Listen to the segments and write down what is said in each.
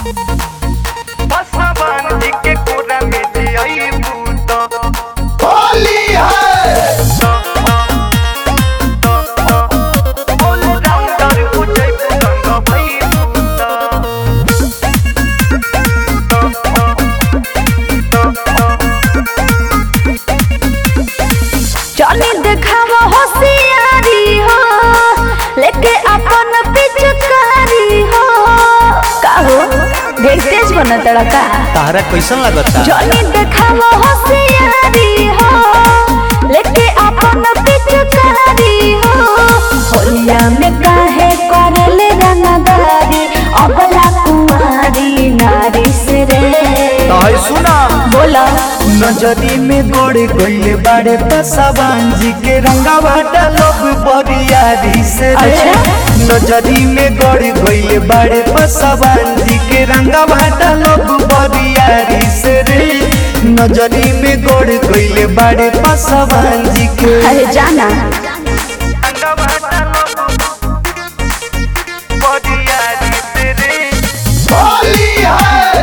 बसवन जी के कोरा में जियई भूत होली है ऑल राउंडर हो जाई रंग भई भूत चली देखावा होशियारी हो लेके अपन पिचकारी हो का हो ढेर तेज बना तड़का तारा कैसन लगता चली देखावा होशियारी हो लेके अपन पिचकारी हो होलिया में काहे करले रंगदारी अबला कुमारी नारी से रे तहै सुना बोला नजरी में गोड़ गइले बाड़े पसवान जी के रंगा बाटा लोग बरियारी से रे अच्छा। नजरी में गोड़ गइले बाड़े पसवान जी के रंगा बाटा लोग बरियारी से रे नजरी में गोड़ गइले बाड़े पसवान जी के अरे जाना रंग बाटा लोग बदियारी से रे होली है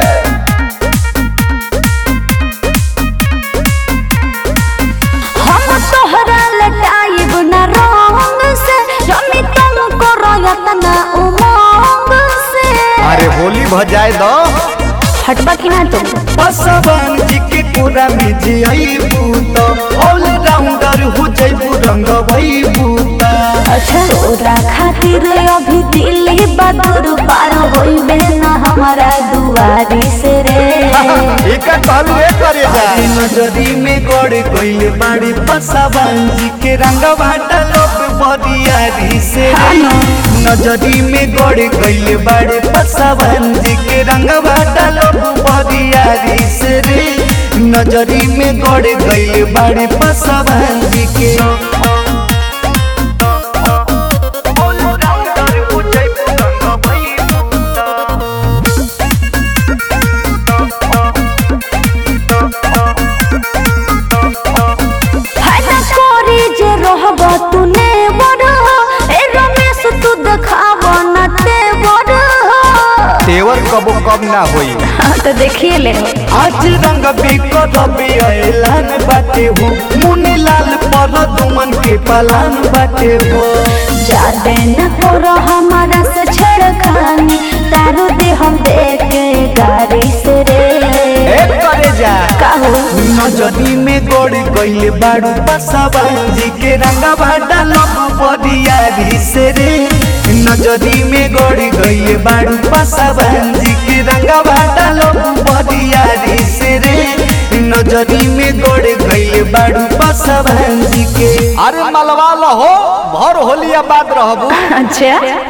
हम तोहरा लटाइब न रंग से जमी तुमको रोयत न उमंग से अरे होली भजाए दो हटबा की ना तुम पसवान जी के पूरा में जियई भूत ऑल राउंडर हो जइबू रंग भई भूत अच्छा तोरा खातिर अभी दिल्ली बदर पार होइबे न हमारा दुआरी से रे एका कहलू ए करे जा नजरी में गोड़ गइल बाड़ी पसवान जी के रंग भाटा लोग बदियारी से रे नजरी में गोड़ गइल बाड़ी पसवान जी के रंग भाटा लोग बदियारी से रे नजरी में गोड़ गइल बाड़ी पसवान जी के ऑल राउंडर हो जाई रंग भई भूत है ना कोरी जे रहब तूने बड़ ए रमेश तू देखाव न ते बड़ तेवर कबो कब ना होई हाँ तो देखिए ले आज रंग बिकर रबी ऐलान बाटे हो मुनि लाल पर दुमन के पलान बाटे हो जाते न करो हमारा से छेड़खानी तारू दे हम देखे गाड़ी से रे एक करे जा काहो नजरी में गोड़ गइल बाड़ू पसवान जी के रंगा भाटा लोग बदियारी से रे नजरी में गोड़ गइल बाड़ू पसवान जी के रंगा भाटा लोग बदियारी से रे नजरी में गोड़ गइल बाड़ू पसवान जी के अरे मलवा हो भर होलिया बाद रहबू अच्छा